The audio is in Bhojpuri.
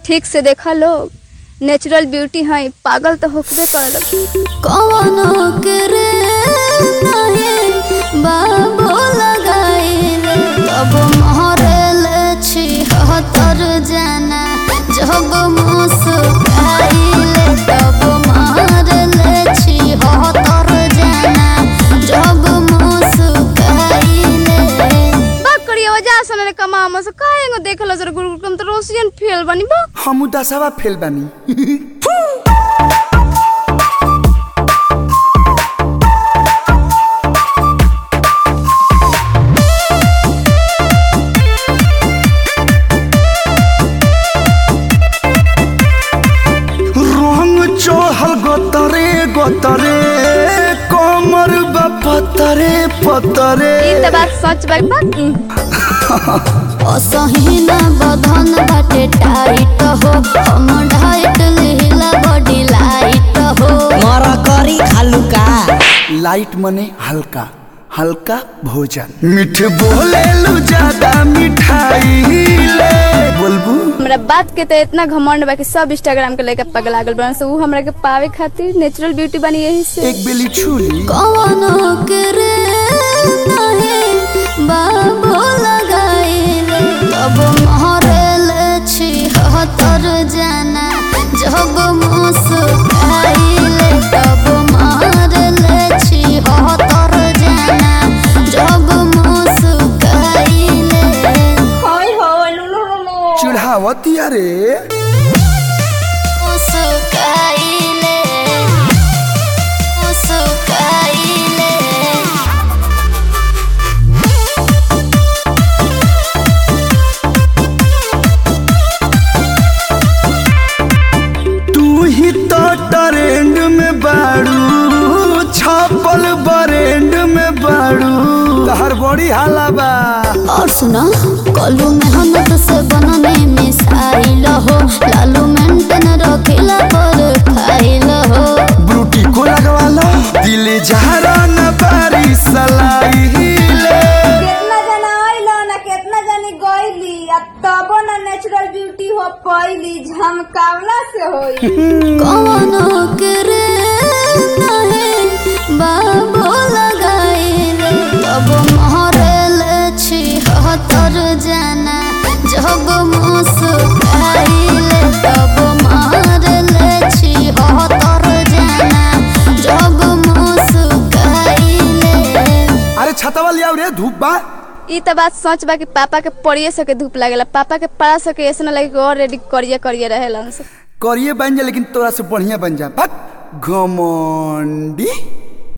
ठीक से देखा लोग नेचुरल ब्यूटी है पागल तो होकबे करे कवनो करे नहीं बाबू लगाइले तब महरेले छी हतर जाना जब मुस्काइले तब महरेले छी हतर जाना जब मुस्काइले बात करिए वजह से ने कमा हम से काहेंगो देखलो जरा गुरु कम तो रोशियन फेल बनी बा हम दसवा फेल बानी रंग चढ़ल गोतरे गोतरे कमर बा पतरे पतरे ई त बात सच बा बा असहीना बदन बाटे टाइट हो हम ढाइट लीला बॉडी लाइट हो मर करी खालू का लाइट मने हल्का हल्का भोजन मीठ बोले लू ज्यादा मिठाई ले बोलबू हमरा बात के तो इतना घमंड बा कि सब इंस्टाग्राम के लेके पगला गल बन से ऊ हमरा के पावे खातिर नेचुरल ब्यूटी बनी यही से एक बेली छुली कवनो करे नहीं बाबू लगाइले तब महरेले छी हतर जाना जब मुस्काइले तब महरेले छी हतर जाना जब मुस्काइले चिढ़ावती अरे मुस्काइले मुस्काइले तू ही तो ट्रेंड में बाड़ू छापल बरेंड में बाड़ू तहर बड़ी हाला बा और सुना कलू मेहनत से बनने मिसाइल हो लालू मेंटेन रखिला पर खाइल हो ब्रूटी को लगवा लो दिल जहरा न बारी सलाई ले केतना जना आइल ना केतना जनी गइली आ तबो ना नेचुरल ब्यूटी हो पइली झमकावला से होई कवनो करे नहीं बाबू लगाइले तब महरेले छी हतर जाना जब मुस्काइले तब महरेले छी हतर जाना जब मुस्काइले अरे छतवा लिया रे धूप बा ई त बात सच बा कि पापा के पड़िए सके धूप लागेला पापा के पड़ा सके ऐसे ना लगे कि और रेडी करिए करिए रहेलन से करिए बन जा लेकिन तोरा से बढ़िया बन जा भट घमंडी